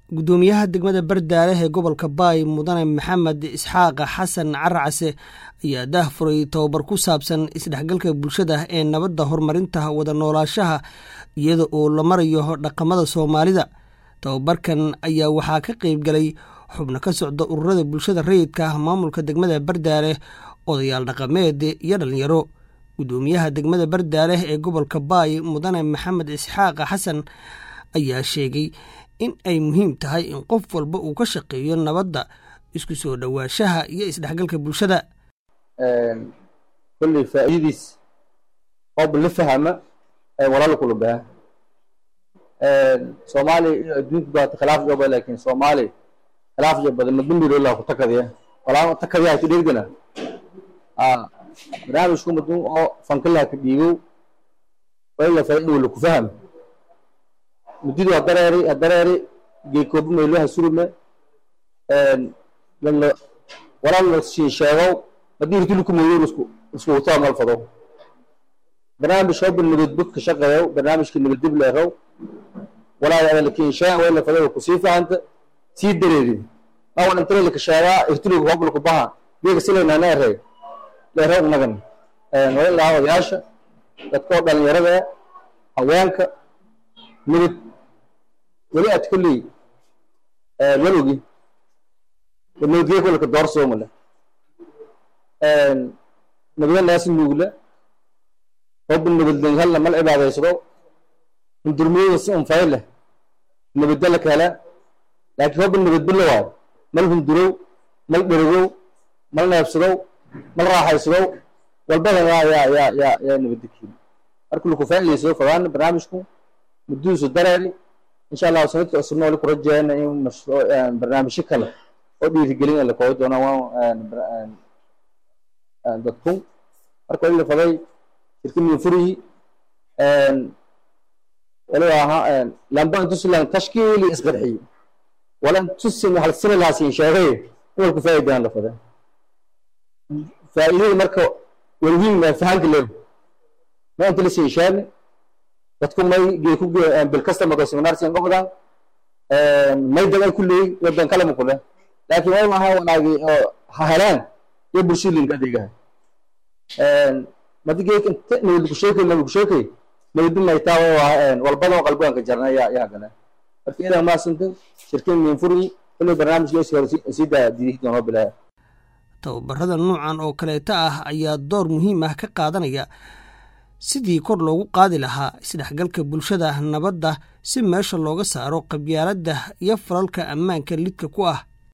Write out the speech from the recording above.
guddoomiyaha degmada bardaale ee gobolka baay mudane maxamed isxaaq xasan caracase ayaa daahfuray tobabar ku saabsan isdhexgalka bulshada ee nabadda horumarinta wada noolaashaha iyada oo la marayo dhaqamada soomaalida tobabarkan ayaa waxaa ka qeyb galay xubno ka socda ururada bulshada rayidka maamulka degmada bardaale odayaal dhaqameed iyo dhalinyaro guddoomiyaha degmada bardaale ee gobolka baay mudane maxamed isxaaq xasan ayaa sheegay in ay muhiim tahay in qof walba uu ka shaqeeyo nabadda isku soo dhowaanshaha iyo isdhexgalka bulshada kolley faa'iidadiis qoob la fahama walaala kula baha soomaaliya iyo adduunka baata khilaaf jooba laakiin soomaaliya khilaaf jo badan madambiroola ku takadiya walaa takadiya ku dhegdana barnaamijku madun oo fankilaha ka dhiigow wala faa'iida wala ku faham mudidu hadareeri hadareeri geekooba mayloha surume lala walaa la sheegow haddii hirtulku mayo isku isku wataa mal fado barnaamij shooba nabadbog ka shaqeeyo barnaamijka nabadib leerow walaa yaada la kinshaa wala fado ku sii fahanta sii dareeri awan intana la kasheegaa hirtulku hobla ku baha geega silayna neerey leerow nagan wala lahaa odayaasha dadkoo dhalinyarada haweenka nabad weli aad kolley walogi nabadgee kolka doorsoomale nabada naasi nuugla hobba nabadlen halla mal cibaadaysado hundurmiyada si unfay leh nabadda la kala laakiin hobba nabadbilla waayo mal hundurow mal dherigow mal neebsadow mal raaxaysadow walbada yaa yaa yaa yaa yaa nabadda keeni marka laku faa'idaysado fadaana barnaamijku muddudiisu dareeri insha allahu sanadka cusubna wali ku rajeeyana in barnaamijyo kale oo dhiirigelin la koobi doona dadku marka wali la faday shirka minfurihi wali ahaa lamba intusilan tashkiili isqarxiyo wala intusin hal sina lahaasin sheegay wal ku faa'iidaan la faday faa'iidada marka walwiin ma fahanka leeyo ma inta la sii sheegay dadku may geeku bilkasta mado seminarsiyan gobodan may dagan kulley wadan kalama kule laakiin way maha wanaagi oo ha helaan iyo bulshada linka adeegaha madi geek inta nabad lagu sheekay nabad lagu sheekay nabadi maytaa way waa walbadoo qalbiganka jarna yaa yaa gala marka idan maasantin shirkin minfuri kulley barnaamijka sii daa diihi doonoo bilaaya tababarada noocan oo kaleeta ah ayaa door muhiim ah ka qaadanaya sidii kor loogu qaadi lahaa isdhexgalka bulshada nabadda si meesha looga saaro qabyaaladda iyo falalka ammaanka lidka ku ah